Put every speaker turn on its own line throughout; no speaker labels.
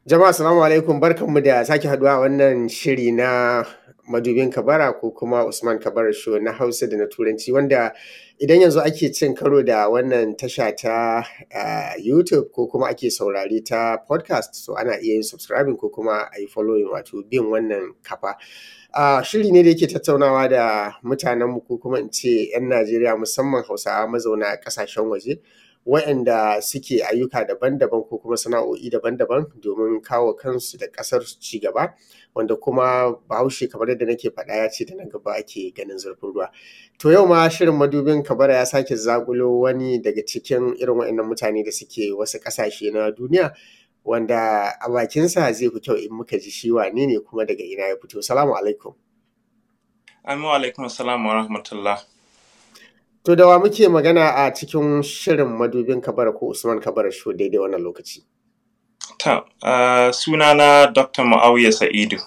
Jama'a salamu alaikum barkanmu da sake haduwa a wannan shiri na madubin kabara ko kuma Usman Kabara show na Hausa da na Turanci wanda idan yanzu ake cin karo da wannan tasha ta uh, YouTube ko kuma ake saurare ta podcast so ana iya yin subscribing ko kuma a yi following wato bin wannan kafa. Uh, shiri ne da yake tattaunawa da mutanenmu ko kuma in ce 'yan Najeriya musamman Hausawa mazauna ƙasashen waje waɗanda suke ayyuka daban-daban ko kuma sana'o'i daban-daban domin kawo kansu da ƙasar su ci gaba wanda kuma bahaushe kamar yadda nake faɗa ya ce da nan gaba ake ganin zurfin ruwa to yau ma shirin madubin kabara ya sake zakulo wani daga cikin irin waɗannan mutane da suke wasu ƙasashe na duniya wanda a bakinsa zai fi kyau in muka ji shi wane ne kuma daga ina ya fito salamu alaikum
Amin alaikum salam wa rahmatullah.
To da wa muke magana a cikin shirin madubin kabara ko Usman kabara show daidai wannan lokaci.
Ta, uh, sunana Dr. Ma'auya Sa'idu.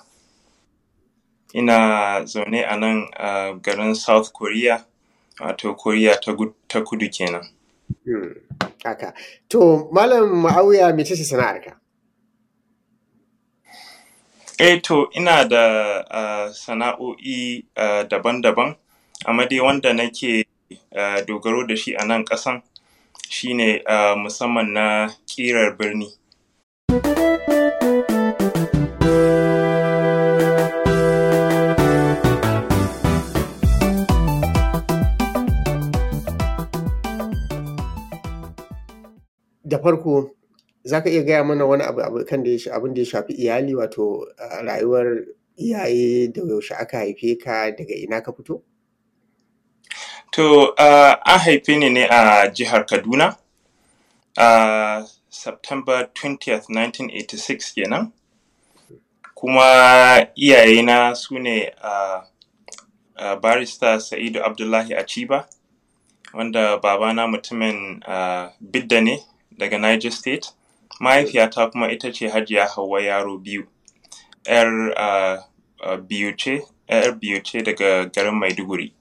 Ina zaune a nan uh, garin South Korea, wato Korea ta, ta kudu kenan.
Hmm. Haka. To, Malam Ma'auya mece ce sana'arka?
Eh to, ina da uh, sana'o'i uh, daban-daban, amma dai wanda nake uh, dogaro da shi a nan ƙasan shine uh, musamman na ƙirar birni.
Da farko, za ka iya gaya mana wani abu abu kan da ya abin da ya shafi iyali wato uh, rayuwar iyaye da yaushe aka haife ka daga ina ka fito?
To, uh, an haife ni ne a jihar Kaduna, a uh, September 20th, 1986 kenan. Kuma iyayena su ne uh, uh, barista Sa'idu Abdullahi Achiba, wanda babana mutumin uh, Bidda ne daga Niger State. Mahaifiyata kuma ita ce Hajiya Hauwa Yaro biyu. 'Yar uh, uh, biyu ce, 'yar biyu ce daga garin Maiduguri.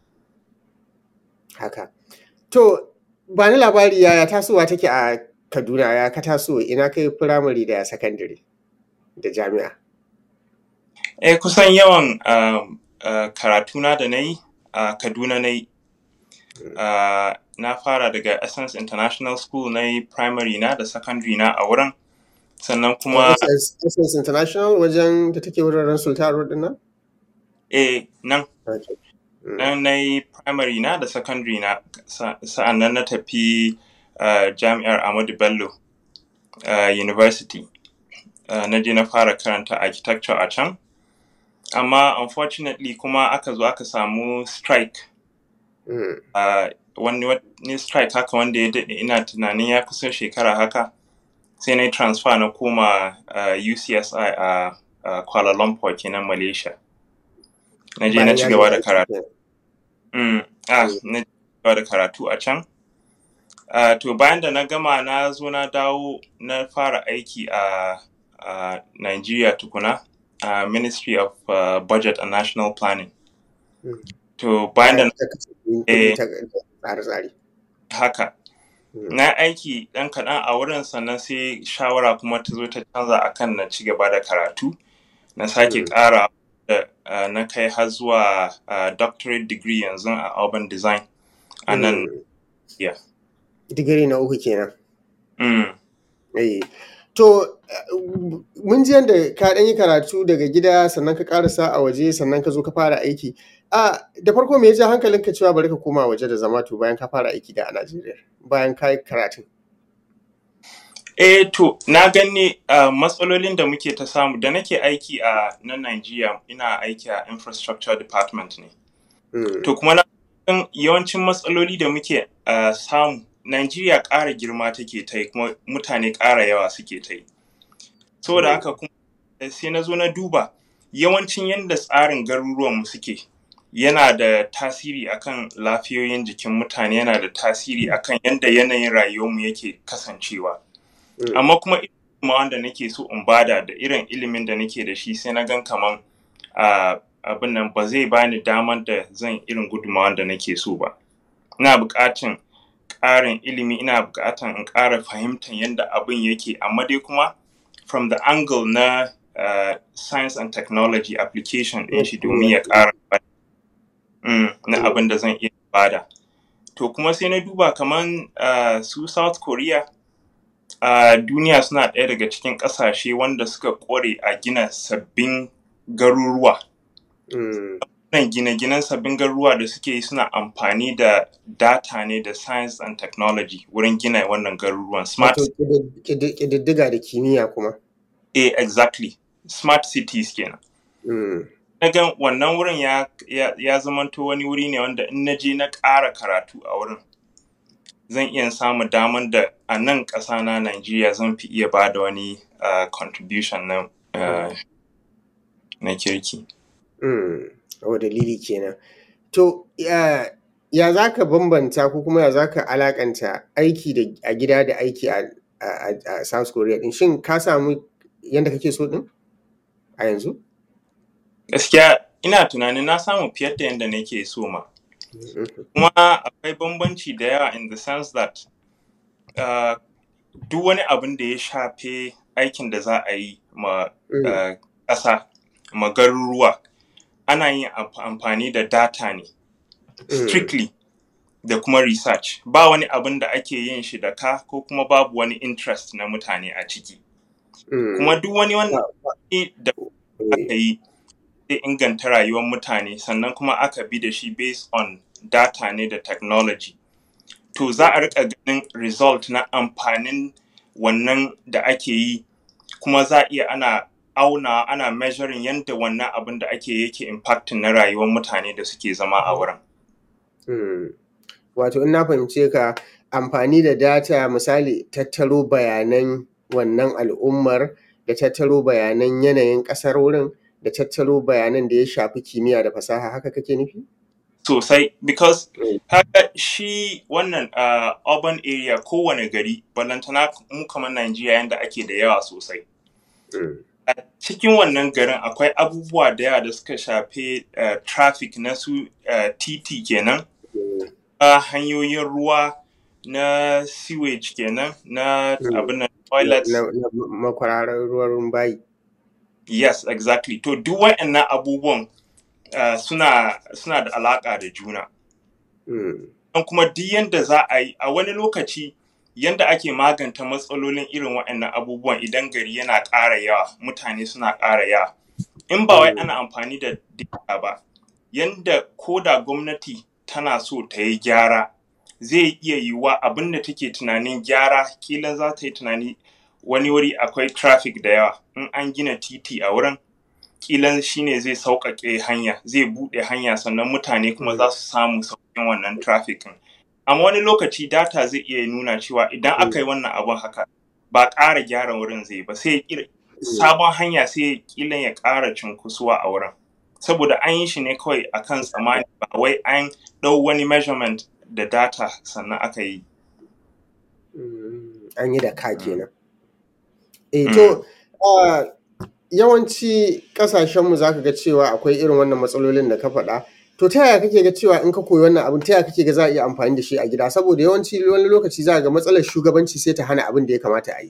Haka. To, ba ni labari yaya tasowa take a Kaduna ya ka taso ina kai firamare da sakandare da jami'a.
Eh kusan yawan uh, uh, karatuna da na yi a uh, Kaduna na yi. Uh, na fara daga Essence International School na yi primary na da secondary na a wurin. Sannan kuma...
Essence International wajen da take wuraren Sultan Road ɗin nan?
Eh, nan.
Okay.
Nan na yi primary na da secondary na sa'an nan na tafi uh, jami'ar Ahmadu Bello uh, University. Uh, na je na fara karanta architecture a can. Amma unfortunately kuma aka zo aka samu strike.
Mm.
Uh, wani, wani strike haka wanda ya daɗe ina tunanin ya kusan shekara haka. Sai na yi transfer na koma uh, UCSI a uh, Kuala Lumpur kenan Malaysia. Na je na ci gaba da karatu. Mm, ah, na gaba da karatu a can. Uh, to bayan da na gama na zo na dawo na fara aiki a uh, Nigeria tukuna a uh, Ministry of uh, Budget and National Planning.
Mm.
To bayan da na eh,
tsare-tsare.
haka. Na aiki ɗan kaɗan a wurin sannan sai shawara kuma ta zo ta canza akan na ci gaba da karatu. Na sake ƙara da uh, na kai har zuwa uh, doctorate degree yanzu a urban design a nan yeah.
Digiri na uku kenan.
Mm.
Eh. To, mun ji yadda ka ɗan yi karatu daga gida sannan ka ƙarasa a waje sannan ka zo ka fara aiki. A da farko me ya ja hankalinka cewa bari ka koma waje da zama to bayan ka fara aiki da a Najeriya bayan ka yi karatun?
Eh to, na gani uh, matsalolin da muke ta samu da nake aiki a nan Najeriya ina aiki a infrastructure department ne.
Mm.
To kuma na san yawancin matsaloli da muke uh, samu Najeriya ƙara girma take ta yi kuma mutane ƙara yawa suke ta yi. Saboda haka kuma sai na zo na duba yawancin yadda tsarin garuruwanmu suke yana da tasiri akan lafiyoyin jikin mutane yana da tasiri akan yadda yanayin rayuwarmu yake kasancewa.
Mm.
Amma kuma ilimin wanda nake so in bada da irin ilimin da nake da shi sai na gan kaman uh, abin nan ba zai bani damar da zan irin gudunmawar da nake so ba. Ina buƙatan ƙarin ilimi ina buƙatan in ƙara fahimtar yadda abin yake amma dai kuma from the angle na uh, science and technology application ɗin shi domin ya ƙara mm, na abin da zan iya bada. To kuma sai na duba kaman uh, su South Korea a uh, duniya suna ɗaya daga cikin ƙasashe wanda suka ƙware a gina sabbin garuruwa.
Mm.
Wannan gine-ginen sabbin garuruwa da suke yi suna amfani da data ne da science and technology wurin gina wannan garuruwan smart
Wato ƙidid- ƙidid- ƙididdiga da kimiyya kuma.
eh exactly smart cities kenan.
Mm.
Na ga wannan wurin ya, ya, ya zamanto wani wuri ne wanda in na je na ƙara karatu a wurin zan iya samun daman da a nan ƙasa na Najeriya zan fi iya ba da wani uh, contribution na uh, na kirki.
Mm. O dalili kenan. To ya ya za ka bambanta ko kuma ya za ka alakanta aiki da a gida da aiki a, a, a, a South Korea din shin ka samu yadda kake so din a yanzu?
Gaskiya ina tunanin na samu fiye da yadda nake so ma.
Mhm.
Kuma akwai bambanci da yawa in the sense that uh, duk wani abin da ya shafe aikin da za a yi ma
Mm.
uh, ƙasa, ma garuruwa, ana yin amf- amfani da data ne,
Mm.
strictly da kuma research. Ba wani abin da ake yin shi da ka ko kuma babu wani interest na mutane a ciki.
Mm.
Kuma duk wani wanda
Ba- ba-
da aka
eh,
yi zai inganta rayuwar mutane sannan kuma aka bi da shi based on data ne da technology. To za a rika ganin result na amfanin wannan da ake yi kuma za a iya ana auna ana measuring yadda wannan abin da ake yake impacting na rayuwar mutane da suke zama a wurin.
Mm. Wato in na fahimce ka amfani da data misali tattaro bayanan wannan al'ummar da tattaro bayanan yanayin ƙasar wurin da tattaro bayanan da ya shafi kimiyya da fasaha haka kake nufi?
Sosai because
Mm.
haka shi wannan uh, urban area kowane gari balantana mu kamar Najeriya yadda ake da yawa sosai.
Mm.
a cikin wannan garin akwai abubuwa da yawa da suka shafe uh, traffic na su uh, titi kenan
Mm.
uh, hanyoyin ruwa na sewage kenan na
Mm.
abin nan
Na,
toilets
na, na makwararar ruwan bayi.
yes exactly to duk waɗannan abubuwan uh, suna suna da alaƙa da juna
Mm.
don kuma duk yanda za a yi a wani lokaci yanda ake maganta matsalolin irin waɗannan abubuwan idan gari yana ƙara yawa mutane suna ƙara yawa in ba wai
Mm.
ana amfani da data ba yanda ko da gwamnati tana so ta yi gyara zai iya yiwuwa abin da take tunanin gyara kila za ta yi tunani wani wuri akwai traffic da yawa in an gina titi a wurin kila shine zai sauƙaƙe hanya zai buɗe hanya sannan mutane kuma
Mm.
za su samu sauƙin wannan traffic ɗin. amma wani lokaci data zai iya nuna cewa idan
Mm.
aka yi wannan abun haka ba ƙara gyara wurin zai ba sai ya ƙira-
Mm.
sabon hanya sai kila ya ƙara cunkusuwa a wurin saboda an yi shi ne kawai akan tsammani ba wai an ɗau wani measurement da data sannan aka yi
Mm. An yi da ka kenan. Eh
Mm.
to ah, yawanci ƙasashenmu za ka ga cewa akwai irin wannan matsalolin da ka faɗa. To ta yaya kake ga cewa in ka koyi wannan abin ta yaya kake ga za a iya amfani da shi a gida saboda yawanci wani lokaci za ka ga matsalar shugabanci sai ta hana abin da ya kamata a yi.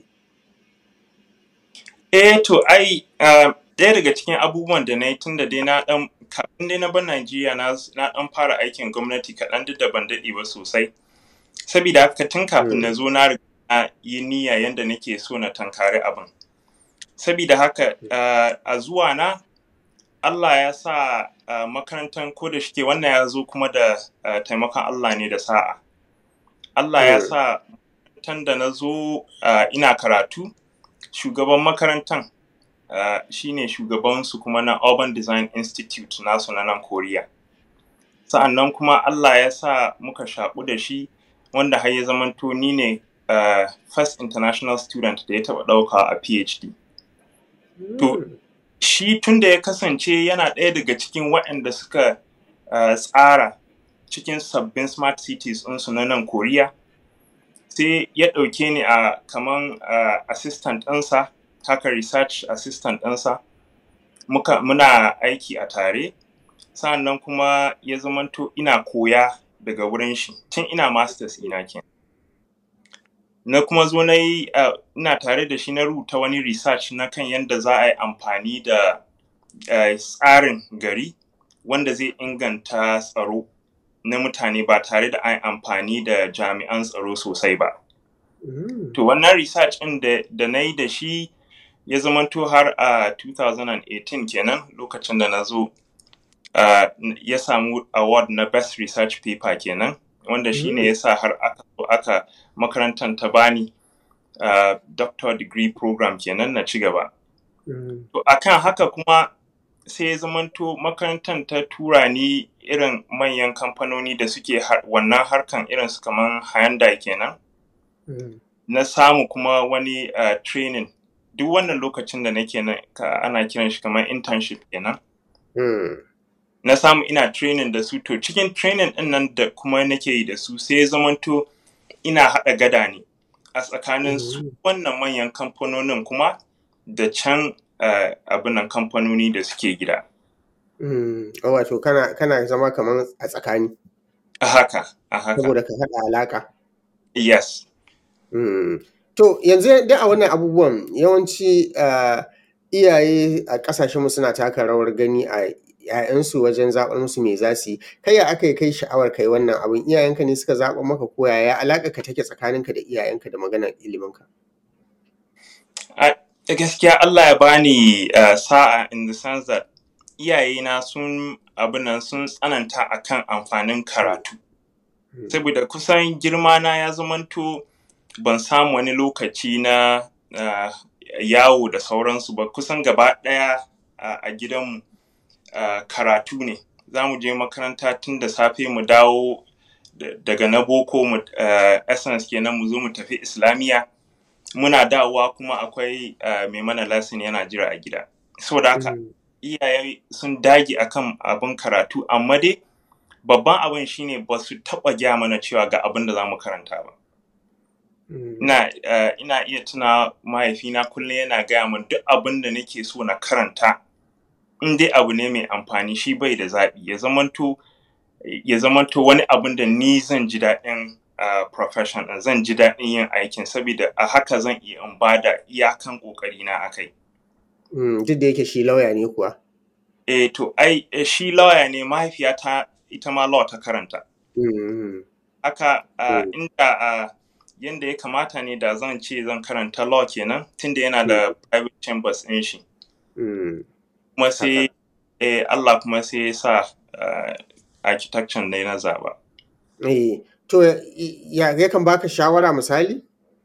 Eh to ai uh, ɗaya daga cikin abubuwan da na yi tun da dai na ɗan kafin dai na bar Najeriya na na ɗan fara aikin gwamnati kaɗan duk da ban daɗe ba sosai. Sabida haka tun kafin na
Mm.
zo na riga na yi niyya yanda nake so na tankari abin. Sabida haka uh, a zuwa na Allah ya sa uh, makarantar ko da shike wannan ya zo kuma da uh, taimakon Allah ne da sa'a. Allah ya
Mm.
sa makarantar da na zo uh, ina karatu shugaban makarantar uh, shine shugabansu kuma na Urban Design Institute nasu na nan Koriya. Sa'annan kuma Allah ya sa muka shaƙu da shi wanda har ya zamanto ni ne uh, first international student da ya taɓa ɗauka a PhD. To
Mm.
shi tun da ya kasance yana ɗaya daga cikin waɗanda suka uh, tsara cikin sabbin smart cities ɗinsu na nan Koriya sai ya ɗauke ni a kaman uh, assistant ɗinsa haka research assistant ɗinsa muka muna aiki a tare sa'annan kuma ya zamanto ina koya daga wurin shi tun ina masters ina kenan na kuma zo na yi uh, ina tare da shi na rubuta wani research na kan yadda za a yi amfani da uh, tsarin gari wanda zai inganta tsaro na mutane ba tare da an amfani da jami'an tsaro sosai ba.
Mm.
To wannan research ɗin da, da na yi da shi ya zamanto har a 2018 kenan lokacin da na zo uh, ya samu award na best research paper kenan wanda shi ne ya sa har aka zo aka makarantar ta bani uh, doctor degree program kenan na ci gaba.
Mm.
To akan haka kuma sai ya zamanto makarantar ta tura ni irin manyan kamfanoni da suke har, wannan harkan irin su kaman Hyundai kenan.
Mm.
Na samu kuma wani uh, training duk wannan lokacin da nake nan ka- ana kiran shi kamar internship kenan.
Mm.
Na samu ina training da su to cikin training ɗin nan da kuma nake yi da su sai ya zamanto ina haɗa gada ne a tsakanin su
Mm.
wannan manyan kamfanonin kuma da can uh, abinan kamfanoni da suke gida.
Mm. Oh, wato kana kana zama kamar a tsakani
A haka, a haka.
saboda ka haɗa alaƙa.
Yes.
Mm. To yanzu duk a wannan abubuwan yawanci uh, iyaye a ƙasashenmu suna taka rawar gani a ‘ya'yansu wajen zaɓar musu me za su yi. Kai ya aka yi kai sha'awar kai wannan abun iyayenka ne suka zaɓa maka ko yaya alaƙarka take tsakaninka da iyayenka da maganar iliminka?
A a gaskiya Allah ya bani uh, sa'a in the sense that iyayena sun abinan sun tsananta akan amfanin karatu.
Mm.
Saboda kusan girmana ya zamanto ban samu wani lokaci na uh, yawo da sauransu ba kusan gaba ɗaya uh, a gidanmu uh, karatu ne. Za mu je makaranta tun da safe mu dawo da- daga na boko mu uh, essence kenan mu zo mu tafi islamiyya. Muna dawowa kuma akwai uh, mai mana lesson yana jira a gida. Saboda haka
Mm.
iyaye sun dage akan abin karatu amma dai babban abin shine ba su taɓa gaya mana cewa ga abin da za mu karanta ba.
Mm.
Ina, uh, ina iya tuna mahaifina kullum yana gaya min duk abin da nake so na karanta in dai abu ne mai amfani shi bai da zaɓi ya zamanto ya zamanto wani abin da ni zan ji daɗin uh, profession ɗin zan ji daɗin yin aikin saboda a haka zan iya in ba da iyakan ƙoƙarina a kai.
Mm. Duk da yake shi lauya ne kuwa.
Eh to ai eh, shi lawyer ne mahaifiyata ita ma law ta karanta.
Mm.
Haka uh,
Mm.
inda uh, yanda ya kamata ne da zan ce zan karanta law kenan tunda yana da private chambers ɗin shi.
Mm.
Kuma sai
Haka.
eh, Allah kuma sai ya sa uh, architecture ne na zaɓa.
Eh, to ya yakan baka shawara misali?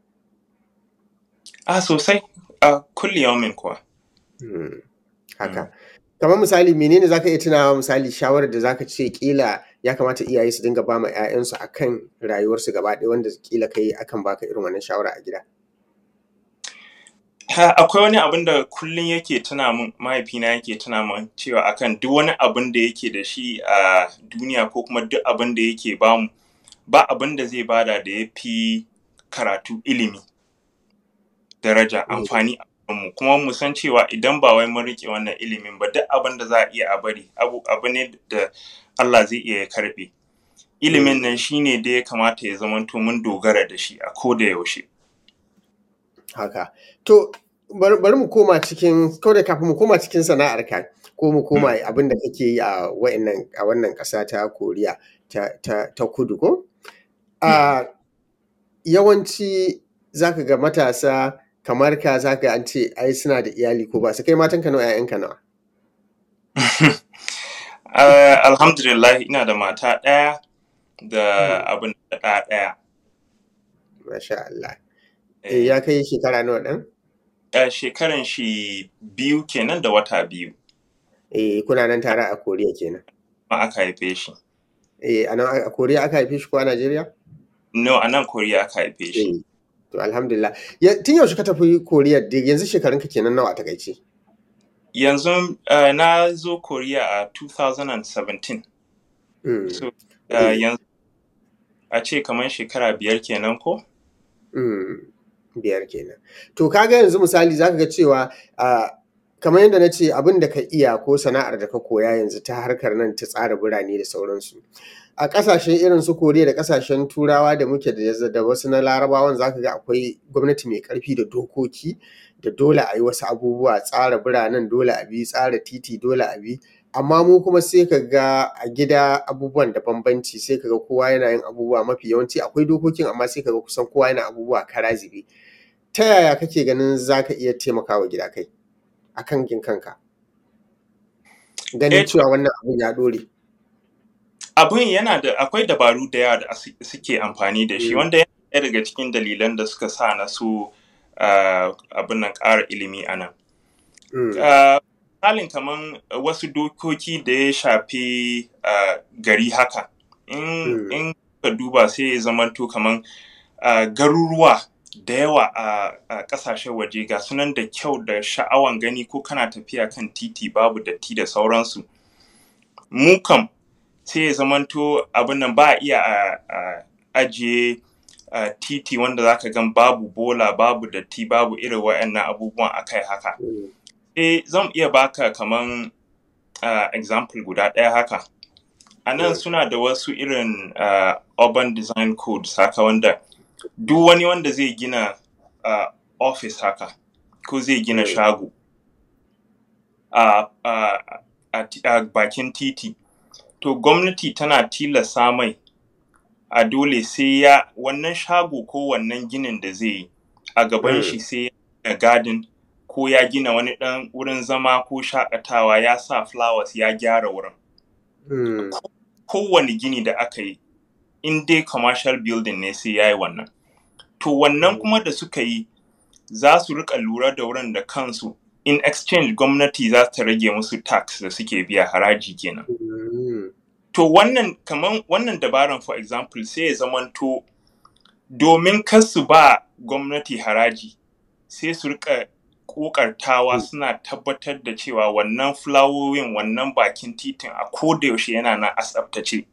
Ah sosai a kulli yaumin kuwa.
Mm. Haka. Kamar misali menene zaka iya tunawa misali shawarar da zaka ce ƙila ya kamata iyaye su dinga ba ma 'ya'yansu akan rayuwarsu gaba ɗaya wanda ƙila kai akan baka irin wannan shawara a gida?
Ha, akwai wani abin da kullum yake tuna min mahaifina yake tuna min cewa akan duk wani abin da yake da shi a duniya ko kuma duk abin da yake bamu ba abin da zai bada da ya fi karatu ilimi daraja
Mm.
amfani a mu kuma mu san cewa idan ba wai mun rike wannan ilimin ba duk abin da za a iya a bari abu abu ne da Allah zai iya ya karɓe ilimin
Mm.
nan shine da ya kamata ya zamanto mun dogara da shi a ko da yaushe
Haka. To bari bari mu koma cikin ko da kafin mu koma cikin sana'arka ko mu koma abin da kake yi a wa'innan a wannan ƙasa ta Koriya ta ta ta Kudu ko? A yawanci zaka ga matasa kamar ka zaka ga an ce ai suna da iyali ko ba su kai matanka nawa 'ya'yanka nawa?
Uh, alhamdulillah ina da mata ɗaya da
Mm.
abin da ɗa ɗaya.
Masha Allah. Eh, ya kai shekara nawa ɗan?
Uh, shekaran shi biyu kenan da wata biyu
Eh, kuna nan tare a Koriya kenan.
ma aka haife shi.
Eh, a nan a Koriya aka haife shi ko a Najeriya?
No, a nan Koriya aka haife shi.
Eh, to alhamdulillah. Ya, tun yaushe ka tafi Koriya da yanzu shekarunka kenan nawa a takaice?
Yanzu uh, na zo Koriya a 2017.
Mm.
So, uh,
Eh.
yanzu a ce kamar shekara biyar kenan ko?
Mm, biyar kenan. To kaga yanzu misali zaka ga cewa a kamar yadda na ce abin da ka iya ko sana'ar da ka koya yanzu ta harkar nan ta tsara birane da sauransu. a ƙasashen irin su koriya da ƙasashen turawa da muke da da wasu na larabawan zaka ga akwai gwamnati mai ƙarfi da dokoki da dole a yi wasu abubuwa tsara biranen dole a bi tsara titi dole a bi amma mu kuma sai ka ga a gida abubuwan da bambanci sai ka ga kowa yana yin abubuwa mafi yawanci akwai dokokin amma sai ka ga kusan kowa yana abubuwa kara zube ta yaya kake ganin za ka iya taimakawa gida kai a kan kanka ganin cewa wannan abun ya ɗore
abun yana da akwai dabaru da yawa da suke amfani da shi wanda yana daga cikin dalilan da suka sa na su abin nan ƙara ilimi a nan misalin kamar wasu dokoki da ya shafi gari haka in ka duba sai ya zamanto kamar garuruwa da yawa a ƙasashen waje ga sunan da kyau da sha'awan gani ko kana tafiya kan titi babu datti da sauransu mu kam sai ya zamanto abin nan ba a iya a ajiye titi wanda zaka gan babu bola babu datti babu irin waɗannan abubuwan akai haka eh zan iya baka kaman example guda ɗaya haka a nan suna da wasu irin urban design codes haka wanda duk wani wanda zai gina office haka ko zai gina shago a bakin titi to gwamnati tana tilasta mai a dole sai ya wannan shago ko wannan ginin da zai yi a gaban shi sai ya garden ko ya gina wani ɗan wurin zama ko shakatawa ya sa flowers ya gyara wurin kowane gini da aka yi in dai commercial building ne sai ya yi wannan to wannan kuma da suka yi za su rika lura da wurin da kansu in exchange gwamnati za ta rage musu tax da suke biya haraji kenan to wannan kaman wannan dabaran for example sai ya zamanto domin kar su ba gwamnati haraji sai su rika kokartawa suna tabbatar da cewa wannan fulawowin wannan bakin titin a koda yaushe yana nan a tsaftace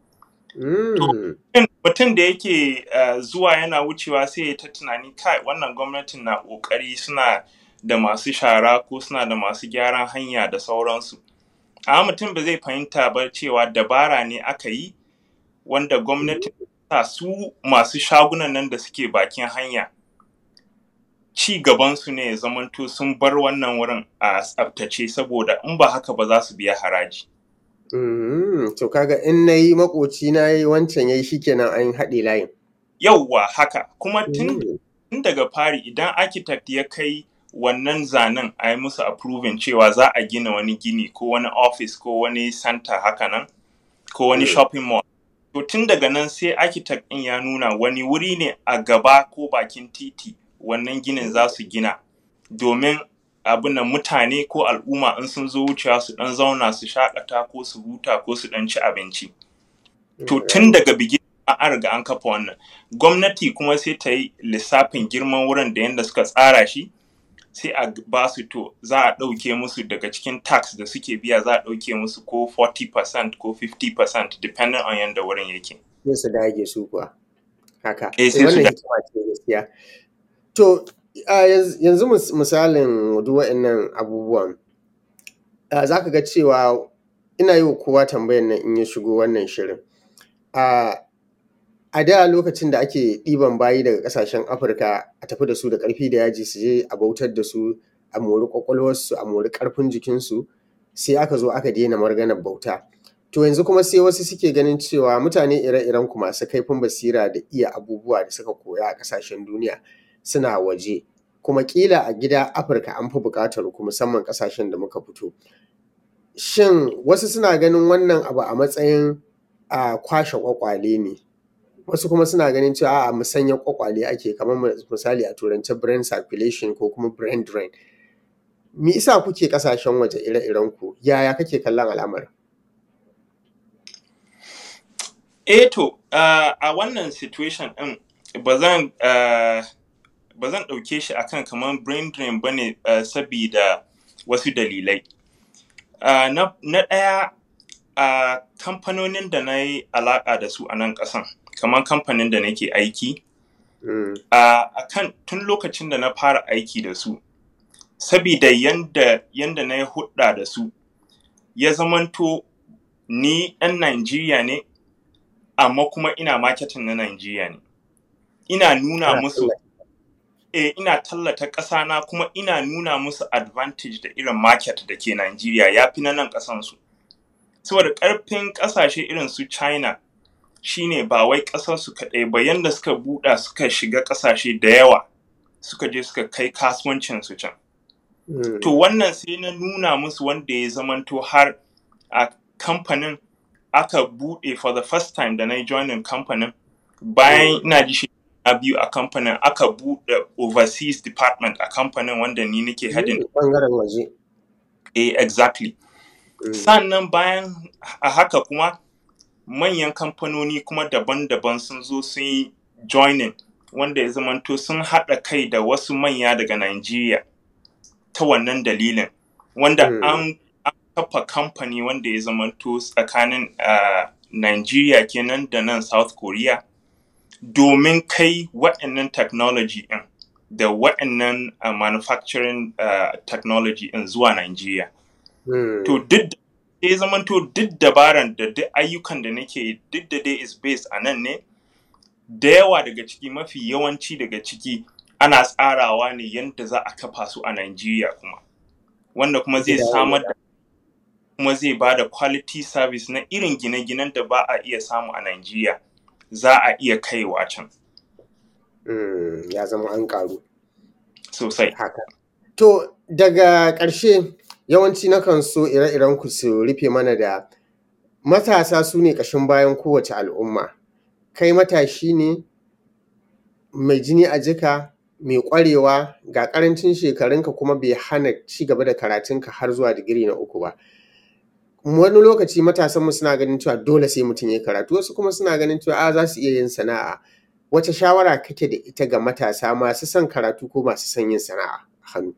mutum da yake zuwa yana wucewa sai ya ta tunani kai wannan gwamnatin na kokari suna da masu shara ko suna da masu gyaran hanya da sauransu amma mutum ba zai fahimta ba cewa dabara ne aka yi wanda gwamnati sa su masu shagunan nan da suke bakin hanya ci gabansu ne ya zamanto sun bar wannan wurin a tsaftace saboda in ba haka ba za su biya haraji.
To kaga in na yi makoci na yi wancan ya yi shi kenan an haɗe layin.
Yauwa haka kuma tun daga fari idan architect ya kai wannan zanen a yi musu approving cewa za a gina wani gini ko wani office ko wani center haka nan ko wani shopping mall. To tun daga nan sai architect ɗin ya nuna wani wuri ne a gaba ko bakin titi wannan ginin za su gina domin abin da mutane ko al'umma in sun zo wucewa su dan zauna su shakata ko su huta ko su dan ci abinci to tun daga bigin an riga an kafa wannan gwamnati kuma sai ta yi lissafin girman wurin da yadda suka tsara shi sai a ba su to za a ɗauke musu daga cikin tax da suke biya za a ɗauke musu ko 40% ko 50% depending on yadda wurin yake.
Sai su dage su kuwa. Haka. Wannan hikima ce gaskiya. To, yanzu misalin duk waɗannan abubuwan, za ka ga cewa ina yi wa kowa tambayan nan in ya shigo wannan shirin. A da lokacin da ake ɗiban bayi daga ƙasashen Afirka a tafi da su da ƙarfi da yaji su je a bautar da su a mori ƙwaƙwalwarsu a mori ƙarfin jikinsu sai aka zo aka daina maganar bauta. To yanzu kuma sai wasu suke ganin cewa mutane ire-iren ku masu kaifin basira da iya abubuwa da suka koya a ƙasashen duniya suna waje kuma kila a gida afirka an fi buƙatar ku musamman ƙasashen da muka fito shin wasu suna ganin wannan abu a matsayin a kwashe kwakwale ne wasu kuma suna ganin cewa a musanya kwakwale ake kamar misali a turance brain circulation ko kuma brain drain me isa kuke ƙasashen waje ire-iren ku yaya kake kallon al'amarin
eh to a wannan situation ɗin ba zan ba zan ɗauke shi akan kamar brain drain ba ne uh, sabida wasu dalilai. Uh, na ɗaya a uh, kamfanonin da na yi alaƙa da su a nan ƙasan, kamar kamfanin da nake aiki, mm. a kan tun lokacin da na fara aiki da su, sabida yanda, yanda na yi hudda da su, ya zamanto ni ɗan Najeriya ne, amma kuma ina marketing na Najeriya ne. Ina nuna
Kana
musu
tallata.
eh ina tallata ƙasa na kuma ina nuna musu advantage da irin market da ke Najeriya ya fi na nan ƙasansu. Saboda ƙarfin ƙasashe irin su China shine ba wai ƙasarsu kaɗai ba yanda suka buɗa suka shiga ƙasashe da yawa suka je suka kai kasuwancinsu can.
Mm.
To wannan sai na nuna musu wanda ya zamanto har a kamfanin aka buɗe for the first time da na yi joinin kamfanin bayan ina ji shekara biyu a kamfanin aka buɗe overseas department a kamfanin wanda ni nake hadin
Mm, Ɓangaren waje.
eh exactly
Mm.
sannan bayan a haka kuma manyan kamfanoni kuma daban-daban sun zo sun yi joining wanda ya zamanto sun haɗa kai da wasu manya daga Najeriya ta wannan dalilin wanda
Mm.
an an kafa kamfani wanda ya zamanto tsakanin uh, Najeriya kenan da nan South Korea domin kai waɗannan technology ɗin da waɗannan uh, manufacturing uh, technology ɗin zuwa Najeriya.
Mm.
To duk da ya zamanto duk dabaran da duk ayyukan da nake yi, duk da dai is based a nan ne da yawa daga ciki mafi yawanci daga ciki ana tsarawa ne yadda za a kafa su a Najeriya kuma wanda kuma zai
Gida
samar da kuma zai ba da quality service na irin gine-ginen da ba a iya samu a Najeriya za a iya kaiwa can
Mm, Ya zama an ƙaru.
sosai.
Haka. To daga ƙarshe yawanci nakan so ire-iren ku su rufe mana da matasa su ne ƙashin bayan kowace al'umma. Kai matashi ne mai jini a jika, mai ƙwarewa ga ƙarancin shekarunka kuma bai hana ci gaba da karatunka har zuwa digiri na uku ba. Wani lokaci matasanmu suna ganin cewa dole sai mutum ya yi karatu, wasu kuma suna ganin cewa a za su iya yin sana'a. Wace shawara kake da ita ga matasa masu son karatu ko masu son yin sana'a a hannu?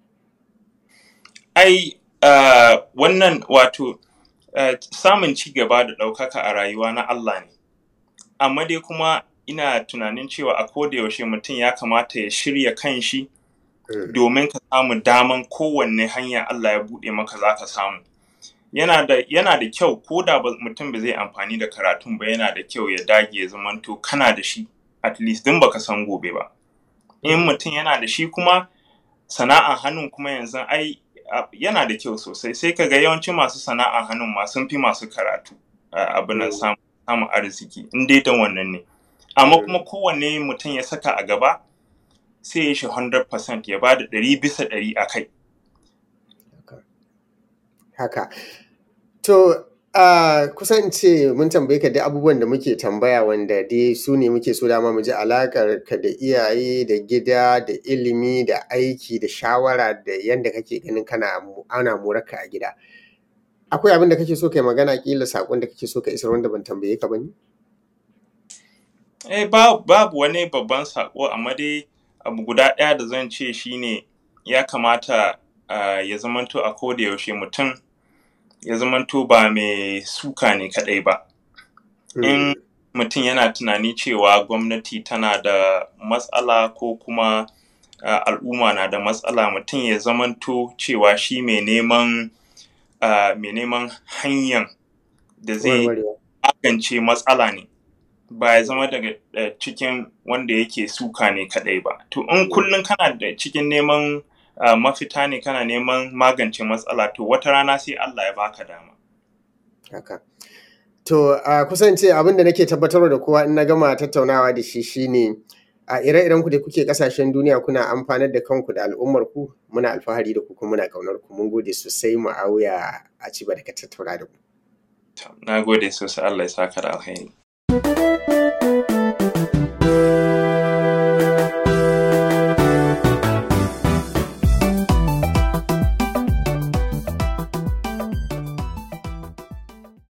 Ai, uh, wannan wato uh, samun ci gaba da ɗaukaka a rayuwa na Allah ne. Amma dai kuma ina tunanin cewa a koda yaushe mutum ya kamata ya shirya kanshi
Mm.
domin ka samu daman kowanne hanya Allah ya buɗe maka za ka samu. Yana da, yana da kyau ko da ba- mutum ba zai amfani da karatun ba yana da kyau ya dage ya zamanto kana da shi at least din baka san gobe ba. In mutum yana da shi kuma sana'an hannun kuma yanzu ai a- yana da kyau sosai sai ka ga yawancin masu sana'an hannun ma sun fi masu karatu a abin nan
Mm.
samun samun arziki in dai don wannan ne. Amma
Mm.
kuma kowanne mutum ya saka a gaba sai ya shi 100% ya ba da ɗari bisa ɗari a kai.
Haka. To, a kusan in ce mun tambaye ka duk abubuwan da muke tambaya wanda dai su ne muke so dama mu ji alaƙar ka da iyaye da gida da ilimi da aiki da shawara da yanda kake ganin kana mu- ana morarka a gida. Akwai abin da kake so kai magana ƙila saƙon da kake so ka isar wanda ban tambaye ka ba ne?
Eh, ba- babu wani babban saƙo amma dai abu guda ɗaya da zan ce shine ya kamata uh, ya zamanto a koda yaushe mutum ya zamanto ba mai suka ne kaɗai ba.
Mm.
In mutum yana tunani cewa gwamnati tana da matsala ko kuma uh, al'umma na da matsala mutum ya zamanto cewa shi mai neman uh, mai neman hanyar da zai
Warwarewa.
magance matsala ne ba ya zama daga uh, cikin wanda yake suka ne kadai ba to in
Mm.
kullum kana da cikin neman uh, mafita ne kana neman magance matsala to wata rana sai Allah ya baka dama
Haka. To, a kusan ce abin da nake tabbatarwa da kowa in na gama tattaunawa da shi shine a ire-iren ku da kuke kasashen duniya kuna amfanar da kanku da al'ummar ku muna alfahari da ku kuma muna ƙaunar ku mun gode sosai mu auya a ci da ka tattauna da ku.
na gode sosai Allah ya saka da alheri